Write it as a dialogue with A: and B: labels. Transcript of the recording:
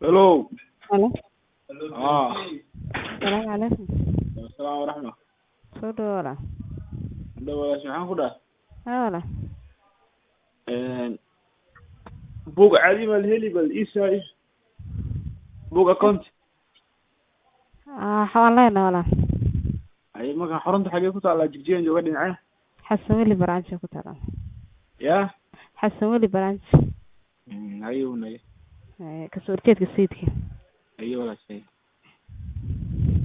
A: Hello.
B: Halo.
A: Ah.
B: Salaamu calaykum.
A: Assalaamu waraxma.
B: Soo dhawaada.
A: Dhawaas maxaan ku dhaha
B: Hala.
A: bug caadi bal heli bal isai bug account
B: Ah, waxaan leenahay walaal.
A: ay marka xarunta xagee ku taala jigjigan jooga dhinaca
B: Xasan Weli branch ku taala.
A: ya
B: Xasan Weli branch.
A: ayuu nay
B: Eh, ka soo horjeedka sayidka.
A: ayuu walaashay